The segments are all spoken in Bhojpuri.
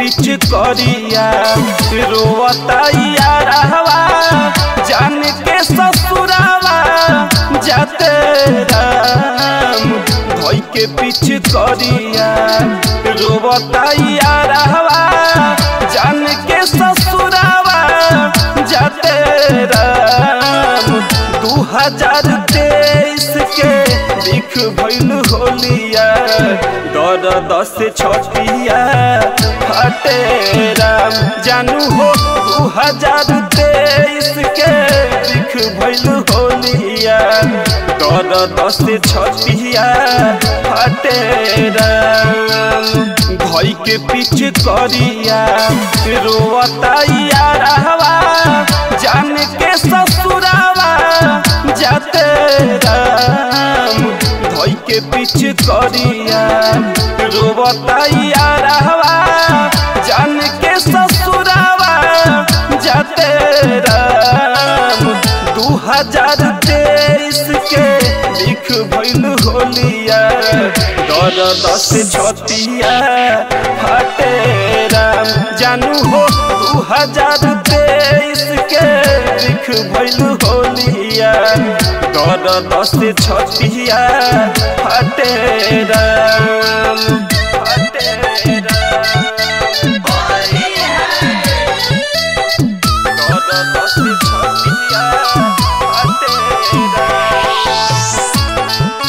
पीछ करिया रोवता यारवा जान के ससुरावा जाते राम धोई के पीछ करिया रोवता यारवा जान के ससुरावा जाते राम दू हजार तेईस के लिख भइल होलिया दर दस छटिया हटे राम जानू हो दू हजार तेईस के लिख भइल होलिया दर दस छटिया हटे राम भई के पीछ करिया रोवता यारवा जान के ससुरावा जाते राम धोई के पीछ करिया रोवता यारवा जान के ससुरावा जाते राम दू हजार तेईस के लिख भइल होलिया दर दस छतिया फटे राम जानू हो दू हजार तेईस के लिख भइल होलिया दर दस छतिया फटे राम फटे राम दर दस छतिया फटे राम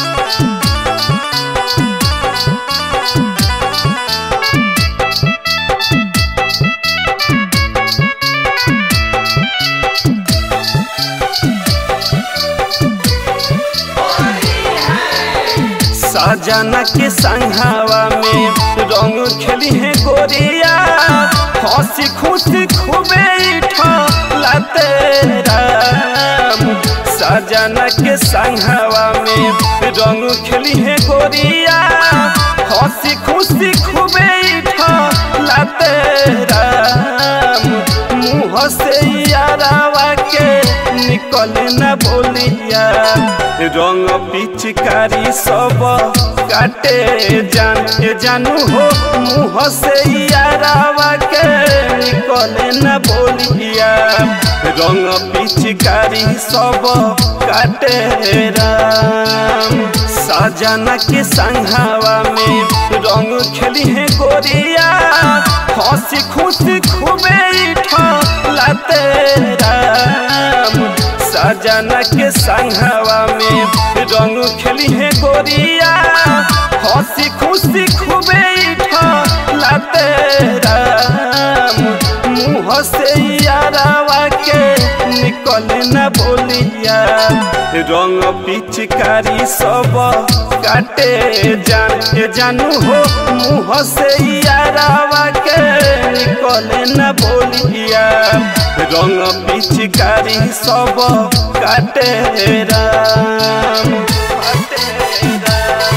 साजना के संघावा में रंग खेली है गोरिया हंसी खुशी खूबे लाते राम साजना के संघावा में रंग खेली है गोरिया हंसी खुशी खूबे लाते राम मुँह से यारावा के निकल न बोलिया रंग पिचकारी सब काटे जान के जानू हो मुँह से यारावा के निकल न बोलिया रंग पिचकारी सब काटे राम साजना के संघावा में रंग खेली है गोरिया हंसी खुशी खूबे लाते राम साजना के संघावा में रंग खेली है गोरिया हंसी खुशी खूबे लाते राम मुँह से यारावा के निकल न बोलिया रंग पिचकारी सब काटे जान के जानू हो मुँह से यारावा के निकल न बोलिया रंग पिचकारी सब काटे राम काटे राम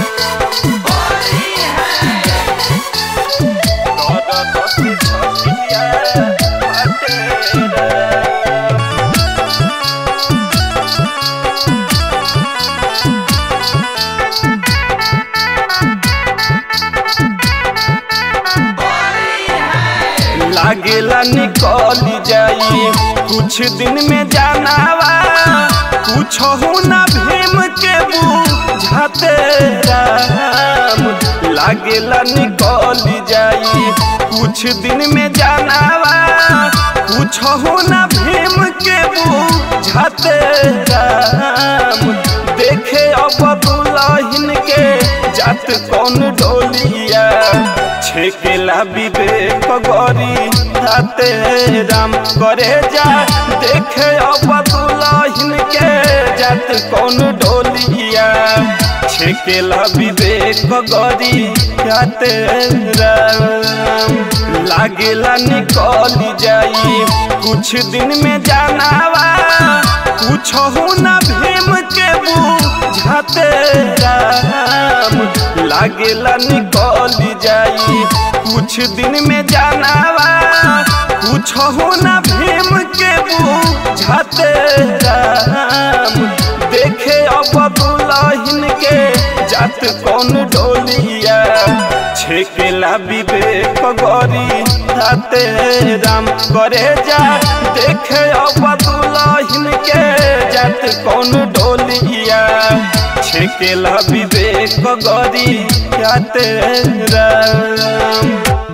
दर दस छटिया काटे राम लागेला निकल जाई कुछ दिन में जानावा कुछ हो ना भीम के बुझाते राम लागेला निकल जाई कुछ दिन में जानावा कुछ हो ना भीम के बुझाते राम देखे अब दुल्हन के जात कौन डोलिया छेकेला विवेक गरी हाथे राम करे जा देखे अब दुल्हन के जात कौन डोलिया छेकेला विवेक गरी हाथे राम लागेला निकल जाई कुछ दिन में जानावा कुछ हो ना भीम के बुझाते राम लागेला निकल जाई कुछ दिन में जानावा कुछ हो ना भीम के बुझाते राम देखे अब दुल्हन के जात कौन डोलिया छेकेला विवेक गरी बुझाते राम करे जा देखे अब दुल्हन के जात कौन डोलिया छेकेला विवेक गरी जाते राम